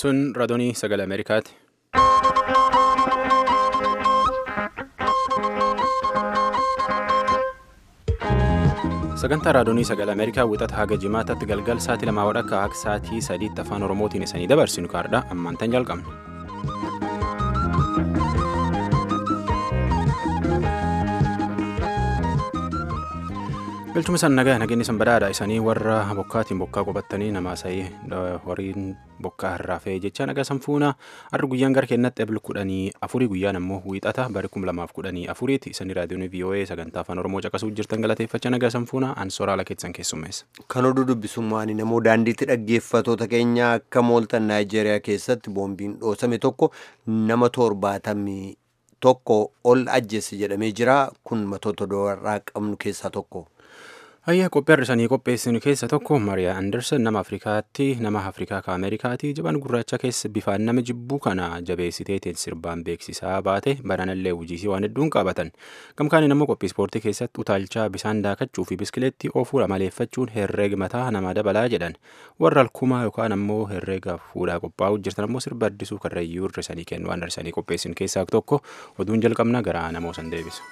Sun raadiyoo sagalee Ameerikaati. Sagantaa raadiyoo sagalee Ameerikaa wixata haga jimaataatti galgal sa'aatii lamaa wadhakka akka sa'aatii sadiitti afaan Oromootiin isanii dabarsinu kaardha ammaantan jalqabna. Galchuma isaan nagaa nageenyi san badhaadha isanii warra bokkaatiin bokkaa qubattanii namaa sa'ii horiin bokkaa harraafee jecha nagaa san fuuna har'a guyyaan gara keenyatti ebil kudhanii afurii guyyaan ammoo wiixata bari kum lamaaf kudhanii afuriiti isanii raadiyoon VOA sagantaa afaan Oromoo caqasuu jirtan galateeffachaa nagaa san fuuna an soraala keessan keessummeessa. Kan oduu dubbisummaan namoo daandiitti dhaggeeffatoota keenya akka mooltan Naayijeeriyaa keessatti boombiin dhoosame tokko nama torbaatamii tokko ol ajjeesse jedhamee jira kun matoota doorraa qabnu keessaa tokko. Hayyaa qophii har'isanii qopheessinu keessa tokko Mariyaa Anderson nama Afrikaatti nama Afrikaa ka Ameerikaati jaban gurraacha keessa bifaan nama jibbuu kana jabeessiteetiin sirbaan beeksisaa baate baranallee hojiisii waan hedduun qabatan gamkaaniin ammoo qophii ispoortii keessatti utaalchaa bisaan daakachuu fi biskileetti oofuu maleeffachuun herreega mataa namaa dabalaa jedhan warra alkumaa yookaan ammoo herreega fuudhaa qophaa'uu jirtan ammoo sirba addisuu karrayyuu hir'isanii kennu waan har'isanii qopheessinu keessaa tokko oduun jalqabna gara namoo san deebisa.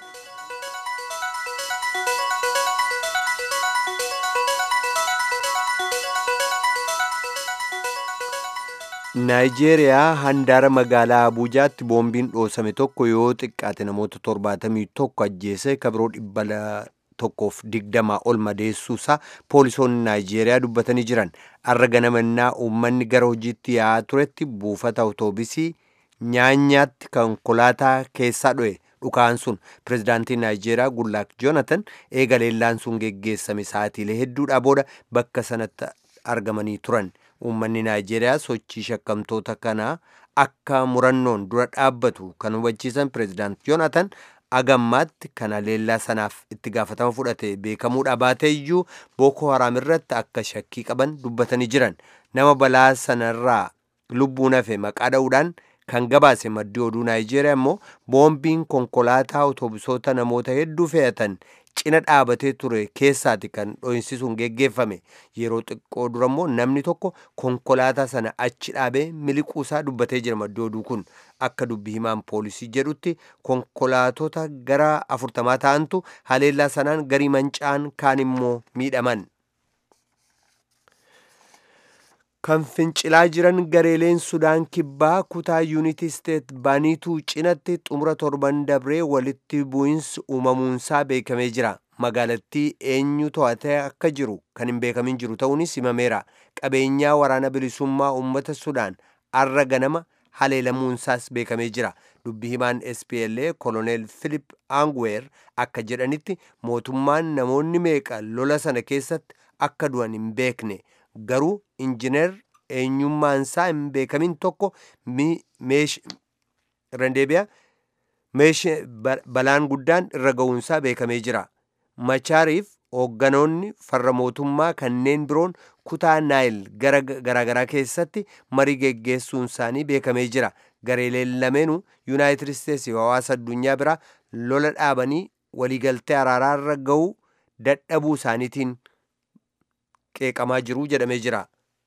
Naayijeeriyaa handaara magaalaa Abuujaatti boombiin dhoosame tokko yoo xiqqaate namoota torbaatamii tokko ajjeese kabiroo dhibba tokkoof digdamaa ol madeessuusaa poolisoonni Naayijeeriyaa dubbatanii jiran har'a ganamannaa uummanni gara hojiitti yaa'aa turetti buufata awutoobisii nyaanyaatti konkolaataa keessaa dho'e dhukaan sun pirezidaantiin Naayijeeriyaa Gullaak Joonatan eega leellaan sun geggeessame sa'aatiilee hedduudhaa booda bakka sanatti argamanii turan. Uummanni Naayijeeriyaa sochii shakkamtoota kanaa akka murannoon dura dhaabbatu kan hubachiisan pirezidaant Yoonatan agammaatti kana leellaa sanaaf itti gaafatama fudhate beekamuudha baatee iyyuu Booko Haraam irratti akka shakkii qaban dubbatanii jiran nama balaa sanarraa lubbuun hafe maqaa dha'uudhaan kan gabaase maddii oduu Naayijeeriyaa immoo boombiin konkolaataa awutoobisoota namoota hedduu fe'atan cina dhaabatee ture keessaati kan dho'insisuun geggeeffame yeroo xiqqoo dura immoo namni tokko konkolaataa sana achi dhaabee miliquusaa dubbatee jira maddii oduu kun akka dubbi himaan poolisii jedhutti konkolaatota gara afurtamaa ta'antu haleellaa sanaan garii manca'an kaan immoo miidhaman. kan fincilaa jiran gareeleen sudaan kibbaa kutaa yuunitii isteet baaniituu cinatti xumura torban dabree walitti bu'insi uumamuunsaa beekamee jira magaalattii eenyu to'atee akka jiru kan hin beekamin jiru ta'uunis himameera qabeenyaa waraana bilisummaa uummata sudaan arra ganama haleelamuunsaas beekamee jira dubbi himaan spla koloneel filip aanguweer akka jedhanitti mootummaan namoonni meeqa lola sana keessatti akka du'an hin beekne garuu injineer eenyummaansaa hin beekamin tokko rendeebiyaa balaan guddaan irra ga'uunsaa beekamee jira machaariif hoogganoonni farra mootummaa kanneen biroon kutaa naayil garaagaraa keessatti marii geggeessuun isaanii beekamee jira gareeleen lameenuu yuunaayitid isteetsi hawaasa addunyaa biraa lola dhaabanii waliigaltee araaraarra ga'uu dadhabuu isaaniitiin qeeqamaa jiru jedhamee jira.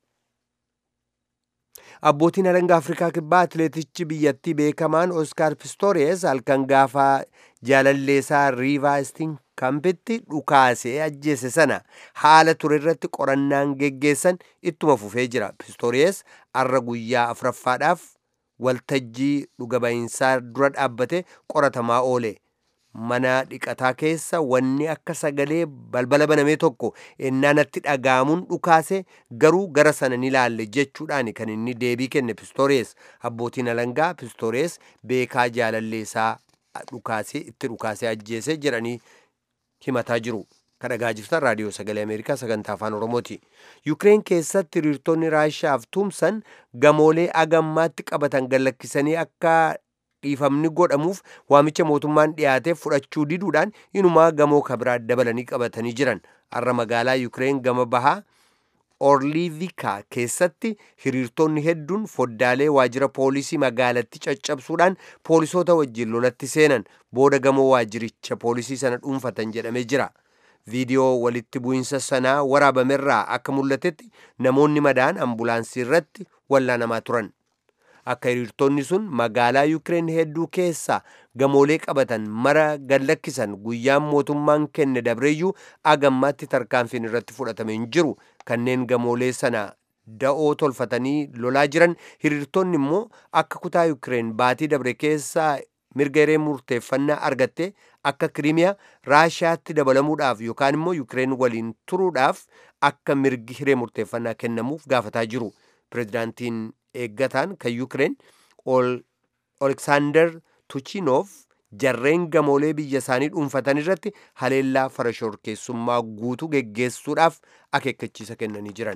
abbootiin alangaa afrikaa kibbaa atileetichi biyyattii beekamaan oskaar pistooriyes halkan gaafa jaalalleesaa riivaastiin kampitti dhukaasee ajjeese sana haala ture irratti qorannaan geggeessan ittuma fufee jira pistooriyes arra guyyaa afuraffaadhaaf waltajjii dhugaba'iinsaa dura dhaabbate qoratamaa oole mana dhiqataa keessa wanni akka sagalee balbala banamee tokko ennaanatti dhaga'amuun dhukaase garuu gara sana ni laalle jechuudhaan kan inni deebii kenne pistooriyes abbootiin alangaa pistooriyes beekaa jaalalleesaa dhukaasee itti dhukaasee ajjeese jedhanii himataa jiru. kan dhagaa jirtan raadiyoo sagalee ameerikaa sagantaa afaan oromooti yukireen keessatti hiriirtonni raashaaf tumsan gamoolee agammaatti qabatan gallakkisanii akka dhiifamni godhamuuf waamicha mootummaan dhiyaateef fudhachuu diduudhaan inumaa gamoo kabiraa dabalanii qabatanii jiran har'a magaalaa yukireen gama bahaa orliivika keessatti hiriirtonni hedduun foddaalee waajjira poolisii magaalatti caccabsuudhaan poolisoota wajjin lolatti seenan booda gamoo waajjiricha poolisii sana dhuunfatan jedhamee jira viidiyoo walitti bu'insa sanaa waraabamerraa akka mul'atetti namoonni madaan ambulaansii irratti wallaanamaa turan. Akka hiriirtonni sun magaalaa Yukireen hedduu keessaa gamoolee qabatan mara gallakkisan guyyaan mootummaan kenne dabreeyyuu agammaatti tarkaanfiin irratti fudhatame hin jiru kanneen gamoolee sana da'oo tolfatanii lolaa jiran hiriirtonni immoo akka kutaa Yukireen baatii dabre keessaa mirga hiree murteeffannaa argatte akka kiriimiyaa raashiyaatti dabalamuudhaaf yookaan immoo yukireen waliin turuudhaaf akka mirgi hiree murteeffannaa kennamuuf gaafataa jiru pirezidaantiin eeggataan kan yukireen oleksaandar tuchinov jarreen gamoolee biyya isaanii dhuunfatan irratti haleellaa farashoorkeessummaa guutuu geggeessuudhaaf akeekkachiisa kennanii jiran.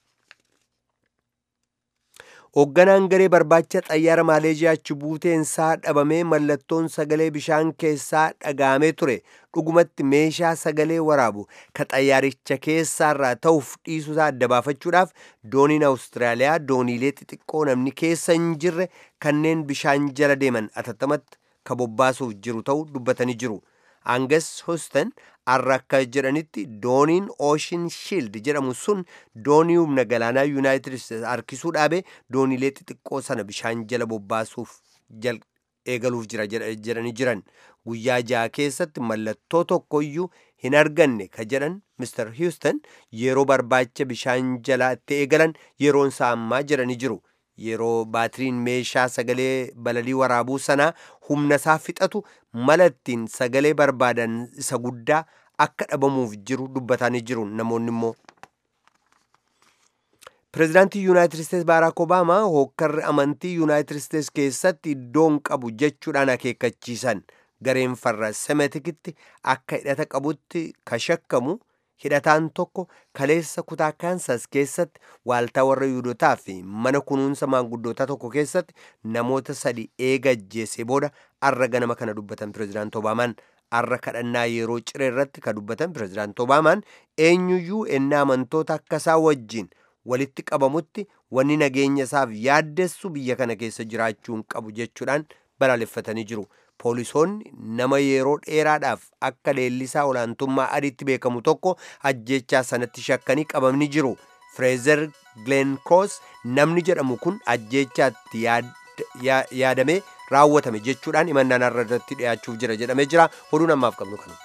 hoogganaan garee barbaacha xayyaara maaleeziyaa achi buuteensaa dhabamee mallattoon sagalee bishaan keessaa dhagaamee ture dhugumatti meeshaa sagalee waraabu ka xayyaaricha keessaarraa ta'uuf dhiisuusaa adda baafachuudhaaf dooniin awustiraaliyaa dooniilee xixiqqoo namni keessa hin jirre kanneen bishaan jala deeman atattamatti ka bobbaasuuf jiru ta'uu dubbatanii jiru angas hostan har'a akka jedhanitti dooniin ooshin shiild jedhamu sun doonii humna galaanaa yuunaayitid isteetsi harkisuu dhaabe dooniilee xixiqqoo sana bishaan jala bobbaasuuf eegaluuf jira jedhanii jiran guyyaa ja'a keessatti mallattoo tokkoyyuu hin arganne ka jedhan Mr. Houston yeroo barbaacha bishaan jalaa itti eegalan yeroon isaa ammaa jedhanii jiru. yeroo baatiriin meeshaa sagalee balalii waraabuu sanaa humna isaa fixatu mala ittiin sagalee barbaadan isa guddaa akka dhabamuuf jiru dubbatanii jiru namoonni immoo. pireezidaantii yuunaayitid isteetsi baaraak obaamaa hookkarri amantii yuunaayitid isteetsi keessatti iddoon qabu jechuudhaan akeekkachiisan gareen farra semetikitti akka hidhata qabutti ka shakkamu hidhataan tokko kaleessa kutaa kaansas keessatti waaltaa warra yuudotaa fi mana kunuunsa maanguddootaa tokko keessatti namoota sadi eega ajjeese booda arra ganama kana dubbatan pireezidaant obaamaan arra kadhannaa yeroo ciree irratti ka dubbatan pireezidaant obaamaan eenyuyyuu ennaa amantoota akkasaa wajjiin walitti qabamutti wanni nageenya isaaf yaaddessu biyya kana keessa jiraachuu hin qabu jechuudhaan balaaleffatanii jiru. poolisoonni nama yeroo dheeraadhaaf akka leellisaa olaantummaa adiitti beekamu tokko ajjechaa sanatti shakkanii qabamni jiru fireezer glenkroos namni jedhamu kun ajjechaatti yaadamee raawwatame jechuudhaan himannaan irra irratti dhi'aachuuf jira jedhamee jira oduun ammaaf qabnu kana.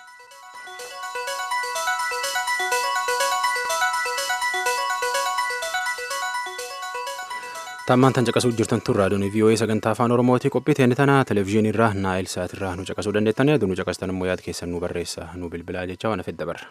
tammaan tan caqasuu jirtan tun raadiyoon vii'oo'ee sagantaa afaan oromooti qophii teenne tana televezyiinii irraa naayil saat irraa nu caqasuu dandeettan yaadu nu caqastan immoo yaad keessan nu barreessa nu bilbilaa jecha waan hafedha barra.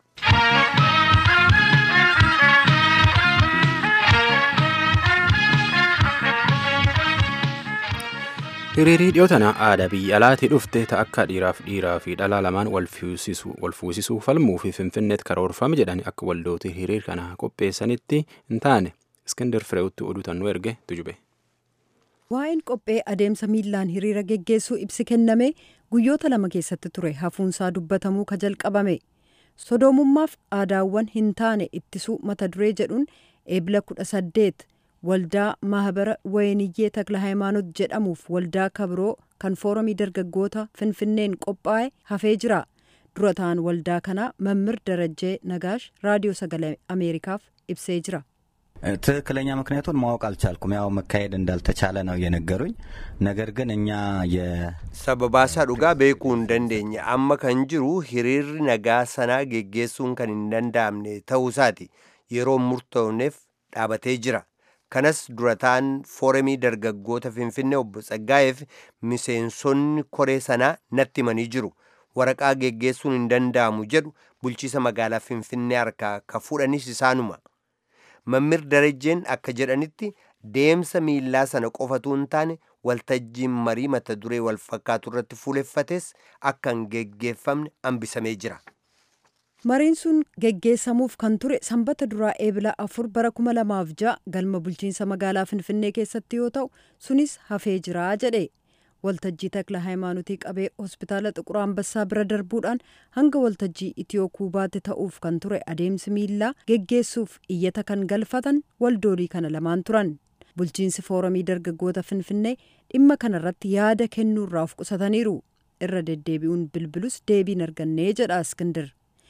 hiriirii dhiyoo tana aadaa biyya alaatii dhufte ta akka dhiiraaf dhiiraa fi dhalaa lamaan wal fuusisuu falmuu fi finfinneetti karoorfame jedhan akka waldooti hiriir kana qopheessanitti hin taane iskindar fireewutti oduu tannuu erge tujube. Waa'een qophee adeemsa miillaan hiriira geggeessuu ibsi kenname guyyoota lama keessatti ture hafuunsaa dubbatamuu ka jalqabame sodoomummaaf aadaawwan hin taane ittisuu mata duree jedhuun eebila kudha saddeet waldaa mahabara wayiniyyee takla hayimaanot jedhamuuf waldaa kabiroo kan foorumii dargaggoota finfinneen qophaa'e hafee jira dura ta'an waldaa kanaa mammir darajjee nagaash raadiyoo sagalee ameerikaaf ibsee jira. ትክክለኛ ምክንያቱን ማወቅ አልቻልኩም። ያው መካሄድ እንዳልተቻለ ነው የነገሩኝ። ነገር ግን እኛ sababaasaa dhugaa beekuu hin dandeenye amma kan jiru hiriirri nagaa sanaa geggeessuun kan hin danda'amne ta'uusaati yeroo murtoofneef dhaabatee jira kanas durataan foorumii dargaggoota finfinnee obbo Tsaggaa'eef miseensonni koree sanaa natti himanii jiru waraqaa geggeessuun hin danda'amu jedhu bulchiisa magaalaa finfinnee harkaa ka fuudhanis isaanuma. mammir darajjeen akka jedhanitti deemsa miillaa sana qofatu hin taane waltajjiin marii mata duree wal fakkaatu irratti fuuleffates akka hin geggeeffamne hambisamee jira. mariin sun geggeessamuuf kan ture sanbata duraa eebila afur bara kuma lamaaf ja'a galma bulchiinsa magaalaa finfinnee keessatti yoo ta'u sunis hafee jira jedhe waltajjii takla hayimaanotii qabee hospitaala xiqur ambassaa bira darbuudhaan hanga waltajjii itiyoo kuubaatti ta'uuf kan ture adeemsi miillaa geggeessuuf iyyata kan galfatan waldoolii kana lamaan turan bulchiinsi foorumii dargaggoota finfinnee dhimma kanarratti yaada kennuurraa of qusataniiru irra deddeebi'uun bilbilus deebiin argannee jedha iskindir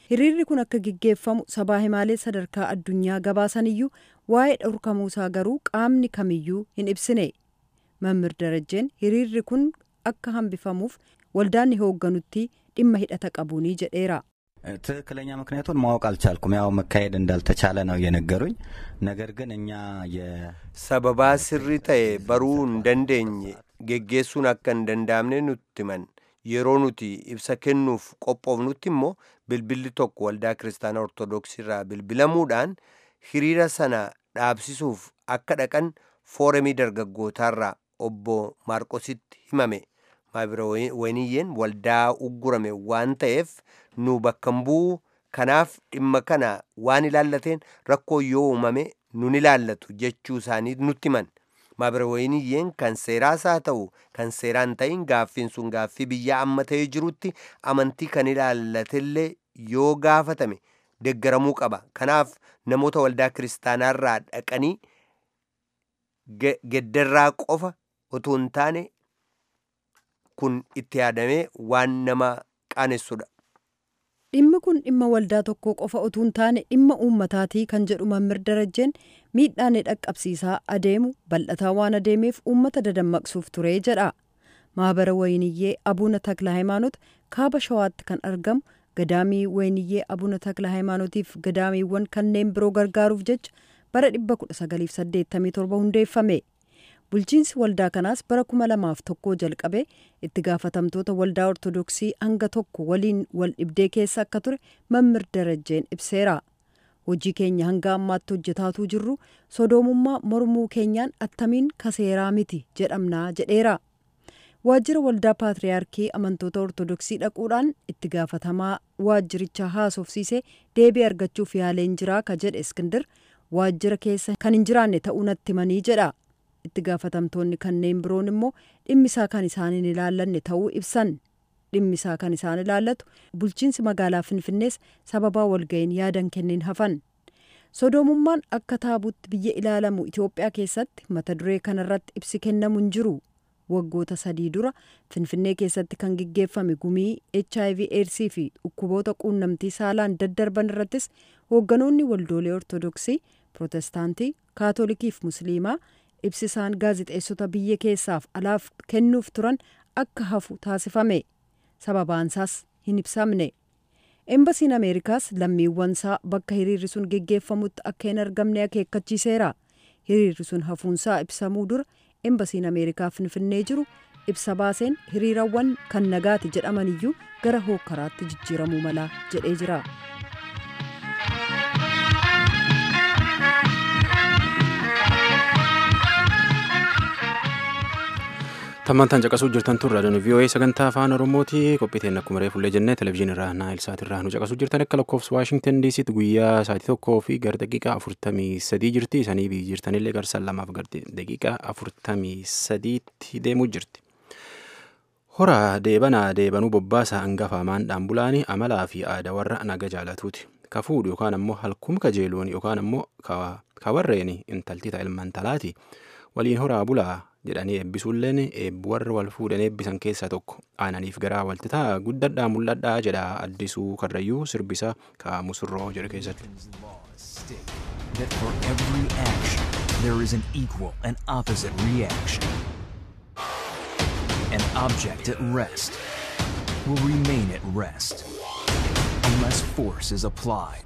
hiriirri kun akka gaggeeffamu sabaa himaalee sadarkaa addunyaa gabaasaniyyuu waa'ee dhorkamuusaa garuu qaamni kamiyyuu hin ibsine mammir darajeen hiriirri kun akka hambifamuuf waldaan hoogganutti dhimma hidhata qabuunii jedheera. ትክክለኛ ምክንያቱን ማወቅ አልቻልኩም። ያው መካሄድ እንዳልተቻለ ነው የነገሩኝ። ነገር ግን እኛ sababaa sirrii ta'e baruu hin dandeenye geggeessuun akka hin danda'amne nutti himan yeroo nuti ibsa kennuuf qophoofnutti immoo bilbilli tokko waldaa kiristaanaa ortodoksii irraa bilbilamuudhaan hiriira sana dhaabsisuuf akka dhaqan fooremii dargaggootaarraa obbo maarqositti himame maabira wayiniyyeen waldaa uggurame waan ta'eef nu bakkan bu'u kanaaf dhimma kana waan ilaallateen rakkoo yoo uumame nun ilaallatu jechuu isaanii nutti himan maabira wayiniyyeen kan seeraas haa ta'u kan seeraan ta'in gaaffiin sun gaaffii biyya amma ta'ee jirutti amantii kan ilaallatellee yoo gaafatame deggaramuu qaba kanaaf namoota waldaa kiristaanaarraa dhaqanii geddarraa qofa otoo hin taane kun itti yaadamee waan nama qaanessudha. dhimmi kun dhimma waldaa tokkoo qofa utuu hin taane dhimma uummataatii kan jedhu mammir darajeen miidhaan dhaqqabsiisaa adeemu bal'ataa waan adeemeef uummata dadammaqsuuf ture jedha maabara wayiniyyee abuuna takla hayimaanot kaaba shawaatti kan argamu gadaamii wayiniyyee abuuna takla hayimaanotiif gadaamiiwwan kanneen biroo gargaaruuf jecha bara 1987 hundeeffame. bulchiinsi waldaa kanaas bara kuma lamaaf tokkoo jalqabe itti gaafatamtoota waldaa ortodoksii hanga tokko waliin wal dhibdee keessa akka ture mammir darajeen ibseera hojii keenya hanga ammaatti hojjetaatuu jirru sodoomummaa mormuu keenyaan attamiin kaseeraa miti jedhamnaa jedheera waajjira waldaa paatriyaarkii amantoota ortodoksii dhaquudhaan itti gaafatamaa waajjirichaa haasofsiisee deebii argachuuf yaaleen jiraa ka jedhe iskindir waajjira keessa kan hin jiraanne ta'uu natti himanii jedha itti gaafatamtoonni kanneen biroon immoo dhimmisaa kan isaan hin ilaallanne ta'uu ibsan dhimmisaa kan isaan ilaallatu bulchiinsi magaalaa finfinnees sababaa walga'iin yaadan kenneen hafan sodoomummaan akka taabutti biyya ilaalamu itiyoophiyaa keessatti mata duree kanarratti ibsi kennamu hin jiru waggoota sadii dura finfinnee keessatti kan gaggeeffame gumii hiv eedsii fi dhukkuboota quunnamtii saalaan daddarban irrattis hoogganoonni waldoolee ortodoksii pirootestaantii kaatolikiif musliimaa ibsisaan gaazixeessota biyya keessaaf alaaf kennuuf turan akka hafu taasifame sababaansaas hin ibsamne embasiin ameerikaas lammiiwwansaa bakka hiriirri sun geggeeffamutti akka hin argamne akeekkachiiseera hiriirri sun hafuunsaa ibsamuu dura embasiin ameerikaa finfinnee jiru ibsa baaseen hiriirawwan kan nagaati jedhamaniyyuu gara hookkaraatti jijjiiramuu mala jedhee jira. tammantaan caqasuu jirtan tun raadiyoon vii'oo'ee sagantaa afaan oromooti qophiiteen akkuma reefullee jennee televezyiinii irraa naayil saatirraa nu caqasuu jirtan akka lakkoofsa waashingtan diisitti guyyaa sa'aatii tokkoo fi gara daqiiqaa afurtamii sadii jirti isanii biyyi jirtanillee garsa lamaaf gara daqiiqaa afurtamii sadiitti deemuu jirti. Hora deebanaa deebanuu bobbaasaa hangafa maandhaan bulaanii amalaa fi aadaa warra naga jaalatuuti. Ka fuudhu yookaan ammoo halkum kajeeluun yookaan ammoo ka warreen intalti ta'a ilmaan talaati waliin horaa bulaa jedhanii eebbisuulleen eebbu warra wal fuudhan eebbisan keessaa tokko aananiif garaa walti ta'a guddadhaa mul'adhaa jedha addisuu karrayyuu sirbisa ka musurroo jedhu keessatti. that for every action there is an equal and opposite reaction. An object at rest will remain at rest unless force is applied.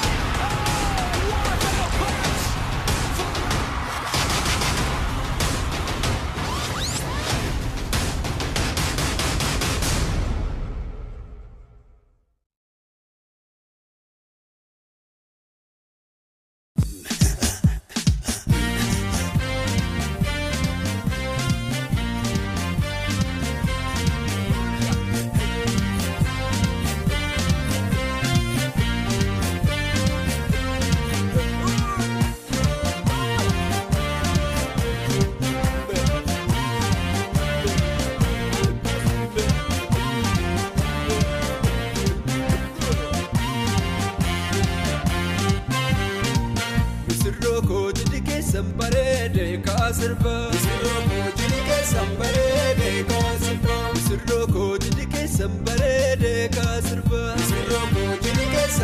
Misirroo koojii keessan bareedee kaasirba. Misirroo koojii keessan bareedee kaasirba. Misirroo koojii keessan bareedee kaasirba. Misirroo koojii keessan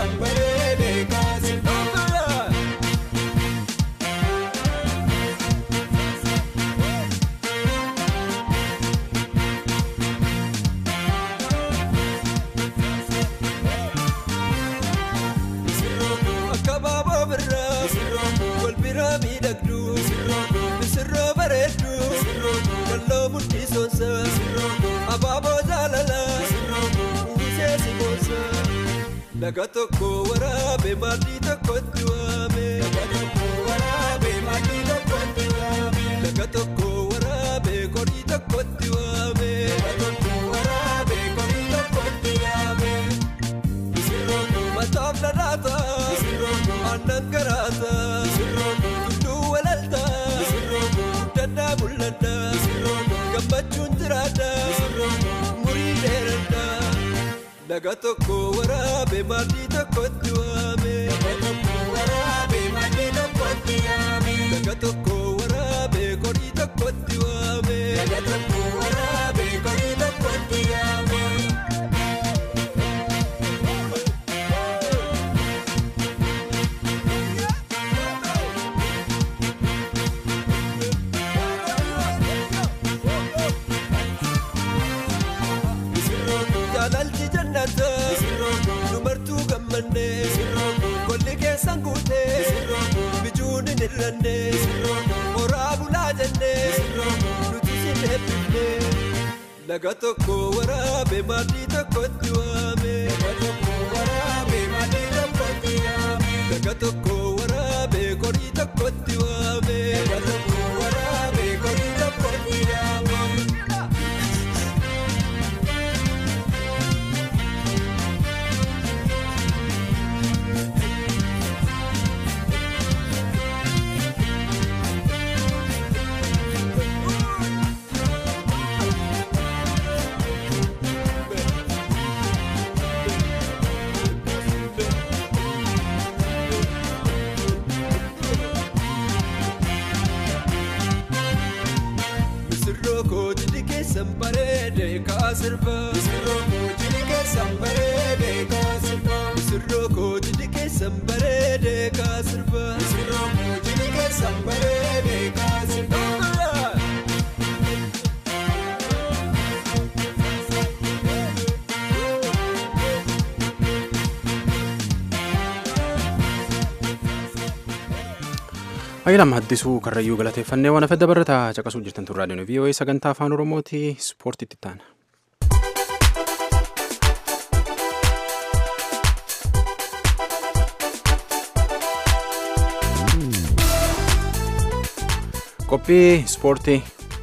laga tokko waraabe maatii tokkotti waame. Laga tokko waraabe maatii tokkotti waame. Laga tokko waraabe qorii tokkotti waame. Laga tokko waraabe qorii tokkotti waame. Misirroon mataaf dhadhaata. Misirroon aannan garaata. Misirroon tulluu walalta. Misirroon dandaa mul'ata. Misirroon gammachuun jiraata. Misirroon murii dheerata. Laga tokko waraabe maatii tokkotti waame. Laga tokko waraabe maatii tokkotti waame. Laga tokko waraabe qorii tokkotti waame. Laga tokko waraabe qorii tokkotti waame. Jaalalli jannata dubartuu gammanne golli keessan guute bijuun hin hirranne horaa bulaa jenne nuti sin eebbifne laga tokko waraabe maatii tokkotti waame laga tokko waraabe qorii tokkotti waame laga tokko waraabe qorii tokkotti waame. Misirroo koojii keessan bareede kaasirba. Misirroo koojii keessan bareede kaasirba. Misirroo koojii keessan bareede kaasirba. Misirroo koojii keessan bareede kaasirba. Ayyalam haddisuu karrayyuu galateeffannee waan afedda barrataa caqasuu jirtan tun raadiyoon VOA sagantaa afaan Oromooti ispoortiitti taana. Qophii ispoortii.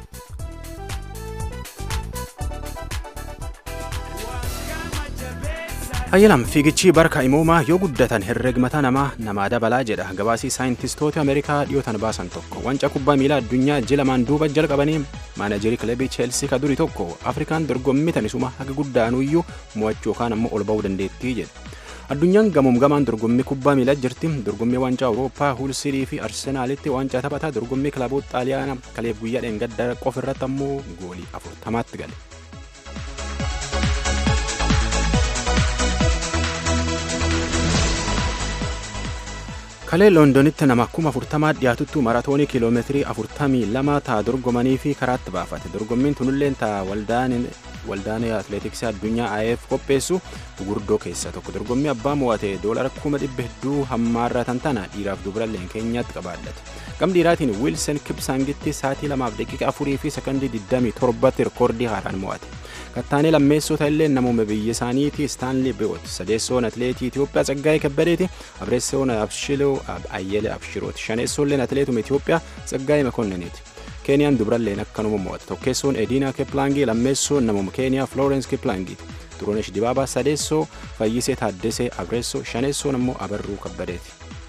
Ayyalam fiigichi barka imoomaa yoo guddatan herregmata namaa namaa dabalaa jedha gabaasii saayintistoota Ameerikaa dhiyootan baasan tokko wanca kubbaa miilaa addunyaa ji'a lamaan duuba jalqabanii maanajerii kilabii cheelsii ka durii tokko afrikaan dorgommii tanisuma haga guddaanuyyuu mo'achuu yookaan ammoo ol ba'uu dandeettii jedha. Addunyaan gamuum gamaan dorgommii kubbaa miilaa jirti dorgommii waancaa Awurooppaa Huulsirii fi Arsenaalitti waancaa taphataa dorgommii kilaboota xaaliyaana kaleef guyyaa dheengadda qofa irratti ammoo goolii afurtamaatti gale. kalee loondonitti nama kuma afurtamaa dhiyaatuttu maratoonii kiiloomeetirii afurtamii lama ta'a dorgomanii fi karaatti baafate dorgommiin tunilleen ta'a waldaan atileetiksii addunyaa IF qopheessu gurguddoo keessa tokko dorgommii abbaa mo'ate doolara kuma dhibba hedduu hammaarratan tana dhiiraaf dubaralleen keenyaatti qabaallate gam dhiiraatiin wiilsen kipsangitti saatii lamaaf daqiiqa afurii fi sekondii 27 rikoordii haaraan mo'ate kattaanee lammeessota illee namuma biyya isaaniiti istaanlii bi'oot sadeessoon atileetii Itoophiyaa Tsaggaayee Kabbadeeti abreessoon Abshiloo Ayyele Abshirooti shaneessoolleen atileetuma Itoophiyaa Tsaggaayee Makonniniiti. Keeniyaan dubralleen akkanuma mo'ate tokkeessoon Ediina Kiplaangii lammeessoon namuma Keeniyaa Florence Kiplangiiti. Turunesh Dibaabaa sadeessoo Fayyisee Taaddesee Abreessoo shaneessoon ammoo Abarruu Kabbadeeti.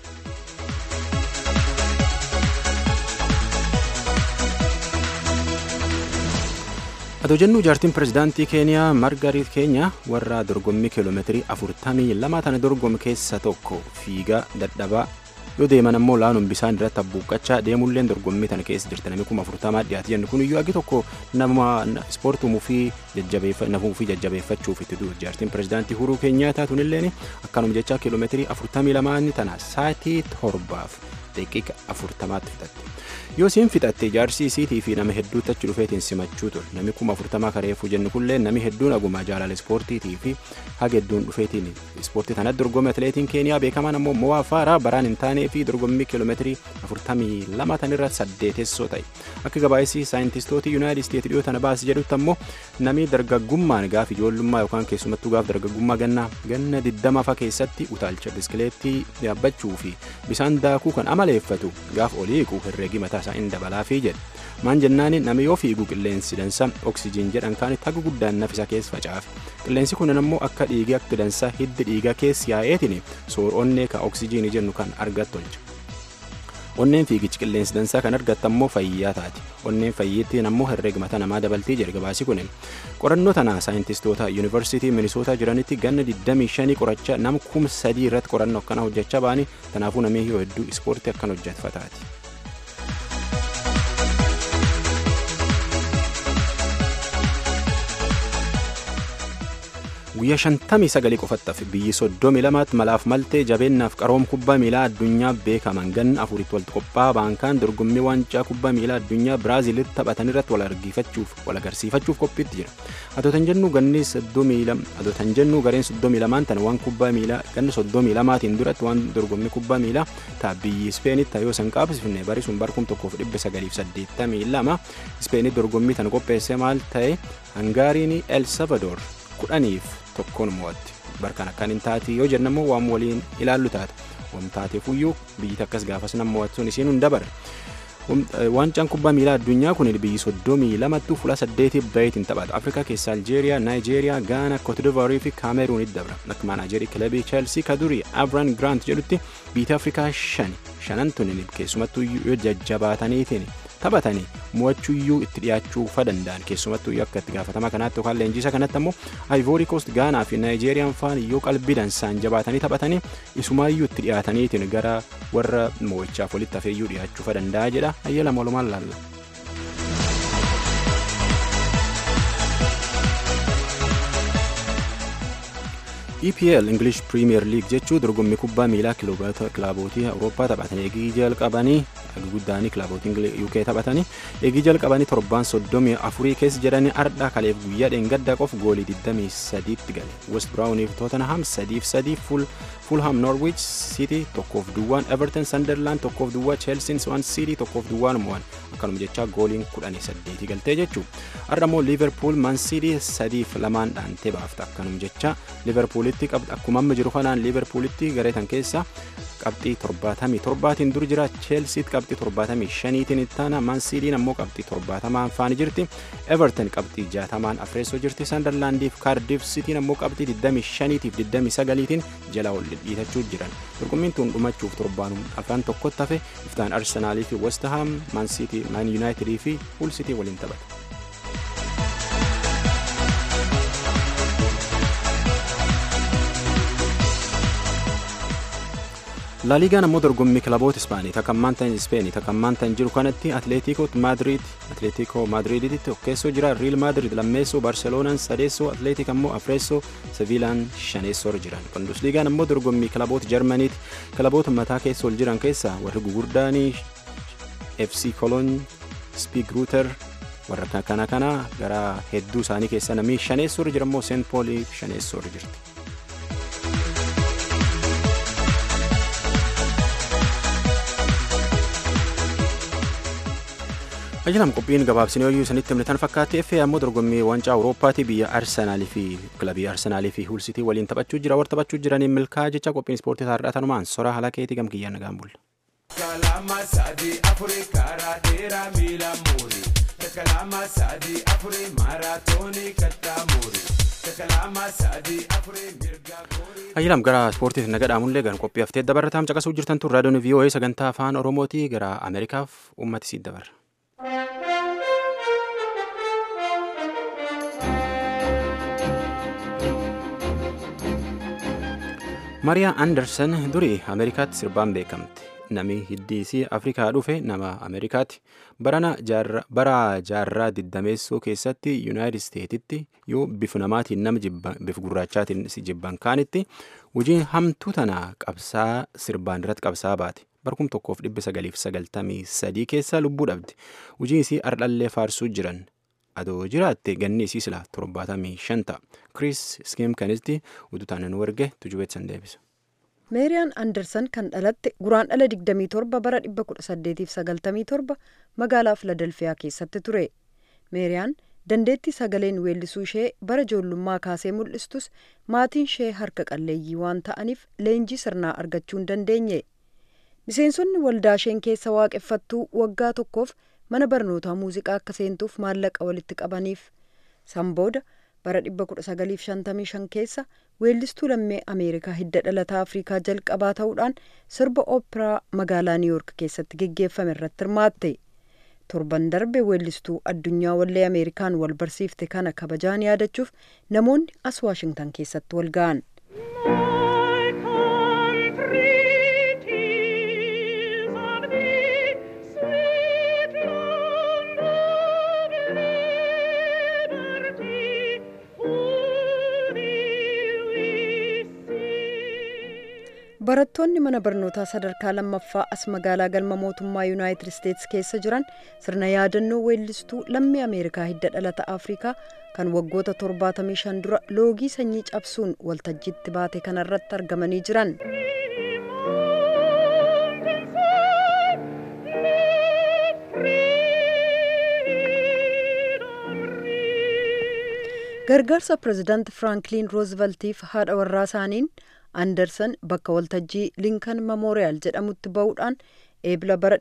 Atoo jennuu jaartiin pirezidaantii Keeniyaa Margariit Keenya warra dorgommii kiiloomeetirii afurtamii lama tana dorgomu keessa tokko fiigaa dadhabaa yoo deeman ammoo laanuun bisaan irratti abbuuqqachaa deemulleen dorgommii tana keessa jirti namni kuma afurtamaa dhiyaate jennu kun iyyuu agi tokko nama ispoortumuu fi nafuu fi jajjabeeffachuuf itti du'u jaartiin pirezidaantii Uhuruu Keenyaataa tunilleen akkanuma jechaa kiiloomeetirii afurtamii lamaan tana saatii torbaaf daqiiqa afurtamaatti fixatte. Yoo isiin fixatte jaarsi isiitii fi nama hedduutti achi dhufeetiin simachuu ture. Namni kuma afurtamaa kareefuu jennu kullee namni hedduun aguma jaalala ispoortiitii fi haga hedduun dhufeetiin ispoortii kanatti dorgommii atileetiin keeniyaa beekamaan ammoo mo'aa faaraa baraan hin taanee fi dorgommii kiiloomeetirii afurtamii lama tanirra saddeetessoo ta'e. Akka gabaasii saayintistoota yuunaayitid isteetsi dhiyoo tana baasii jedhutti ammoo namni dargaggummaan gaaf ijoollummaa yookaan keessumattuu gaaf dargaggummaa ganna ganna diddamafa keessatti utaalcha biskileettii yaabbachuu fi bisaan daakuu kan amaleeffatu gaaf olii hiiqu herreegi mataa isaa hin dabalaafii jedhe. Maan jennaan namni yoo fiigu qilleensi dansa oksijiin jedhan kaan haga guddaan nafisa keessa facaafe. Qilleensi kun ammoo akka dhiigii akka dansa hiddi dhiiga keessa yaa'eetiin soor onnee ka oksijiinii jennu kan argattu tolcha. Onneen fiigichi qilleensi dansaa kan argattu ammoo fayyaa taati. Onneen fayyittiin ammoo herreega mataa namaa dabaltii jedhe gabaasi kunin. Qorannoo tana saayintistoota yuunivarsiitii Minisootaa jiranitti ganna 25 qoracha nam kum sadii irratti qorannoo akkana hojjechaa ba'anii kanaafuu namni yoo hedduu ispoortii akkan hojjetfataati. guyyaa shantamii sagalii qofattaaf biyyi soddomi lamaatti malaaf maltee jabeennaaf qaroom kubbaa miilaa addunyaa beekaman ganna afuritti walitti qophaa'aa baankaan dorgommii waancaa kubbaa miilaa addunyaa biraaziilitti taphatan irratti wal argiifachuuf wal agarsiifachuuf qophiitti jira atootan jennu ganni soddomii lama atootan jennu gareen soddomii lamaan tan waan kubbaa miilaa ganna soddomii lamaatiin duratti waan dorgommii kubbaa miilaa taa biyyi ispeenitti taayoo san qaabsifne bari sun barkum tokkoof dhibba sagaliif saddeettamii lama ispeenitti dorgommii tan qopheesse maal ta'e hangaariin el salvadoor kudhaniif tokkoon mo'atti barkan akkan hin taati yoo jennamoo waan waliin ilaallu taata waan taateefuyyuu biyyi akkas gaafas nama mo'achuun isiin hin dabarre. Waancaan kubbaa miilaa addunyaa kun biyyi soddomii lamattuu fuula saddeetiif baheetiin taphata. Afrikaa keessa Aljeeriyaa, Naayijeeriyaa, Gaana, Kootidivaarii fi Kaameruunitti dabra. Akka maanaajerii kilabii Cheelsii kadurii Abran Grant jedhutti biyya Afrikaa shan shanan tunin keessumattuu yoo jajjabaataniitiin taphatanii mo'achuuyyuu itti dhiyaachuu fa danda'an keessumattuu akka itti gaafatama kanaatti yookaan leenjisa kanatti ammoo Ivory Coast Gaanaa fi Naayijeeriyaan faan yoo qalbii dansaan jabaatanii taphatanii isumaayyuu itti dhiyaataniitiin gara warra mo'ichaaf walitti hafeeyyuu dhiyaachuu fa danda'a jedha ayyala walumaan laalla. EPL English Premier League jechuun dorgommii kubbaa miilaa kilaabotii Awurooppaa taphatan eegii jalqabanii guddaanii kilaabotii UK taphatanii eegii jalqabanii torbaan soddomii afurii keessa jedhanii ardhaa kaleef guyyaa dheengaddaa qof goolii 23tti gale West Brownif Tottenham sadiif sadii Fulham Norwich City tokkoof duwwaan Everton Sunderland tokkoof duwwaa Chelsea Swansea City tokkoof duwwaan mo'an akkanuma jechaa gooliin 18 galtee jechuu har'a immoo Liverpool Man City sadiif lamaan dhaantee baafta akkanuma jechaa Liverpool liverpoolitti qabdi akkuma amma jiru kanaan liverpoolitti gareetan keessa qabxii torbaatamii torbaatiin dur jira cheelsiitti qabxii torbaatamii shaniitiin ittaana maansiidiin ammoo qabxii torbaatamaan faani jirti everton qabxii jaatamaan afreessoo jirti sandarlaandiif kaardiif sitiin ammoo qabxii digdamii shaniitiif digdamii sagaliitiin jala ol dhiitachuu jiran dorgommiin tun dhumachuuf torbaanum afaan tokkotti hafe iftaan arsenaalii fi westaham maansiitii maan yuunaayitidii fi huul sitii waliin taphata. laaliigaan ammoo dorgommii kilaboota ispaanii takammaan ta'an ispeenii takammaan ta'an jiru kanatti atleetiikoo maadriid atleetiikoo maadriiditti tokkeessoo jira riil maadriid lammeessoo barseloonaan sadeessoo atleetik ammoo afreessoo seviilaan shaneessoo jiran qondusliigaan ammoo dorgommii kilaboota jarmaniiti kilaboota mataa keessa ol jiran keessa warri gugurdaanii fc kolon spiig ruuter warra kana kana gara hedduu isaanii keessa namni shaneessoo jira ammoo seent poolii shaneessoo jirti. ajalam qophiin gabaabsinee hoyyuu isinitti himne tan fakkaatti effee ammoo dorgommii waancaa awurooppaatii biyya arsenaalii fi kilabii arsenaalii fi huulsitii waliin taphachuu jira warra taphachuu jiraniin milkaa jecha qophiin ispoortii taarraa tanumaan sora halakeetii gamkiyyaan nagaan bulla. Kalama sadi afuri karaa dheeraa miila muuri. Kalama sadi afuri maaraatoonii kattaa muuri. Kalama sadi afuri mirga goorii. Ayyalam gara ispoortiif naga dhaamullee gara qophii haftee dabarataam caqasuu jirtan tun raadiyoon VOA sagantaa afaan Oromootii gara Ameerikaaf uummati siit dabarra. Mariyaa Anderson durii Ameerikaatti sirbaan beekamte. Nami hiddiisii Afrikaa dhufe nama Ameerikaati. Barana bara jaarraa diddameessoo keessatti Yuunaayitid Isteetitti yoo bifu namaatiin nama bifu gurraachaatiin si jibban kaanitti hojiin hamtuu tana qabsaa sirbaan irratti qabsaa baate. barkum tokkoof dhibba sagaliif sagaltamii sadii keessa lubbuu dhabde hujii isii ardhallee faarsuu jiran adoo jiraatte ganni isii sila torbaatamii shan ta'a kiriis skim kanisti ututaan nu erge tujubeetsan deebisa. meeriyaan andersan kan dhalatte guraan dhala 27 bara 1897 magaalaa filadelfiyaa keessatti ture meeriyaan dandeettii sagaleen weellisuu ishee bara ijoollummaa kaasee mul'istus maatiin ishee harka qalleeyyii waan ta'aniif leenjii sirnaa argachuu hin dandeenye miseensonni waldaa isheen keessa waaqeffattuu waggaa tokkoof mana barnootaa muuziqaa akka seentuuf maallaqa walitti qabaniif san booda bara 1955 keessa weellistuu lammii ameerikaa hidda dhalataa afrikaa jalqabaa ta'uudhaan sirba ooperaa magaalaa niiwuork keessatti geggeeffame irratti hirmaatte torban darbe weellistuu addunyaa wallee ameerikaan wal barsiifte kana kabajaan yaadachuuf namoonni as waashingtan keessatti wal ga'an. barattoonni mana barnootaa sadarkaa lammaffaa as magaalaa galma mootummaa yuunaayitid isteetsi keessa jiran sirna yaadannoo weellistuu lammii ameerikaa hidda dhalata afrikaa kan waggoota 75 dura loogii sanyii cabsuun waltajjiitti baate kanarratti argamanii jiran. gargaarsa pireezidaanti firaanklin rooziveltiif haadha warraa isaaniin andersan bakka waltajjii linkan memoriyaal jedhamutti ba'uudhaan eebila bara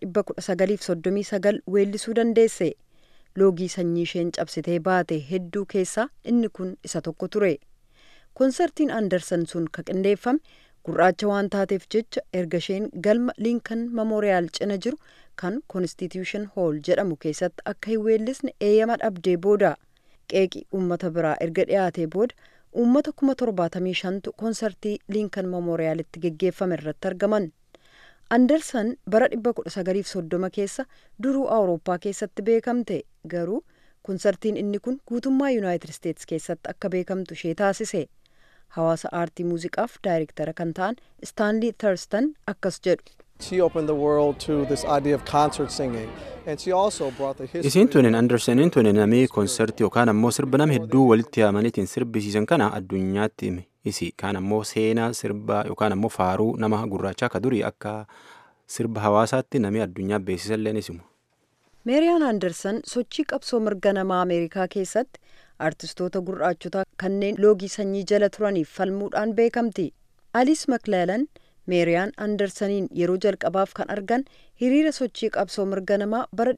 1939 weellisuu dandeesse loogii sanyii isheen cabsitee baate hedduu keessaa inni kun isa tokko ture konsertiin andersan sun ka qindeeffame gurraacha waan taateef jecha erga isheen galma linkan memoriyaal cina jiru kan konstitution hall jedhamu keessatti akka hin weellisne eeyyama dhabdee booda qeeqii uummata biraa erga dhiyaatee booda uummata kuma torbaatamii shantu konsertii linkan memoriyaalitti geggeeffame irratti argaman andersan bara 1930 keessa duruu awurooppaa keessatti beekamte garuu konsertiin inni kun guutummaa yuunaayitid isteetsi keessatti akka beekamtu ishee taasise hawaasa aartii muuziqaaf daayirektara kan ta'an istaanlii tarstan akkas jedhu. She opened the world to this idea of concert singing. And she also brought the history. Isiin tunin Anderseniin tunin namii konsertii yookaan ammoo sirba nama hedduu walitti yaamaniitiin sirbisiisan kana addunyaatti hime. Isi kaan ammoo seenaa sirbaa yookaan ammoo faaruu nama gurraachaa akka durii akka sirba hawaasaatti namii addunyaa beeksisalleen isimu. meeriyaan andersan sochii qabsoo mirga namaa ameerikaa keessatti artistoota gurraachotaa kanneen loogii sanyii jala turaniif falmuudhaan beekamti. aliis maklaalan meeriyaan andersaniin yeroo jalqabaaf kan argan hiriira sochii qabsoo mirga namaa bara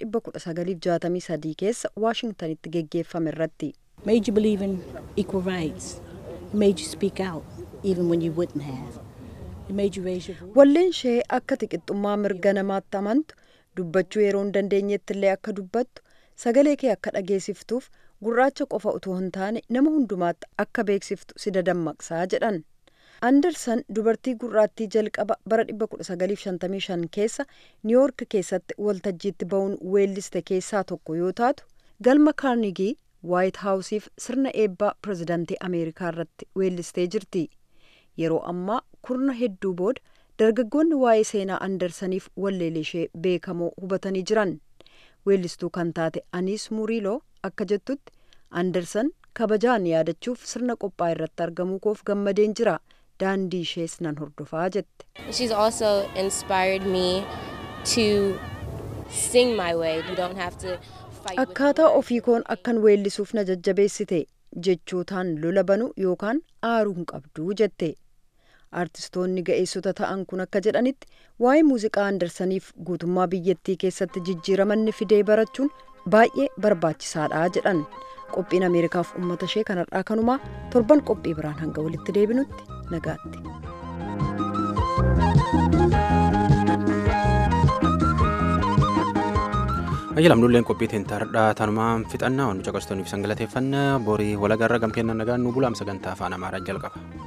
1963 keessa waashingtanitti geggeeffame irratti. made you believe in equal rights. It made you speak out even when you wouldn't have. It made you raise your voice. walleen ishee akka tiqixxummaa mirga namaatti amantu dubbachuu yeroo hin dandeenyetti illee akka dubbattu sagalee kee akka dhageessiftuuf gurraacha qofa utuu hin taane nama hundumaatti akka beeksiftu si dadammaqsaa jedhan. andersan dubartii gurraattii jalqaba bara 1955 keessa niiwoork keessatti waltajjiitti ba'uun weelliste keessaa tokko yoo taatu galma kaarnigii waayit haawusiif sirna eebbaa pirezidaantii ameerikaa irratti weellistee jirti yeroo ammaa kurna hedduu booda dargaggoonni waa'ee seenaa andersaniif walleelee ishee beekamoo hubatanii jiran weellistuu kan taate aniis muriiloo akka jettutti andersan kabajaan yaadachuuf sirna qophaa irratti argamuu koof gammadeen jira daandii ishees nan hordofaa jette. She's also inspired me to sing my way. You don't have to fight with akkaataa ofii koon akkan weellisuuf na jajjabeessite jechootaan lola banu yookaan aaruu hin qabduu jette aartistoonni ga'eessota ta'an kun akka jedhanitti waa'ee muuziqaa andersaniif guutummaa biyyattii keessatti jijjiiramanni fidee barachuun baay'ee barbaachisaadha jedhan qophiin ameerikaaf ummata ishee kanarraa kanumaa torban qophii biraan hanga walitti deebinutti nagaatti. ayyalamnulleen qophii teentaardhaa tanumaan fixannaa wannu caqastoniif sangalateeffannaa borii walagarra gamkeennan nagaan nu bulaam sagantaa afaan amaaraa jalqaba.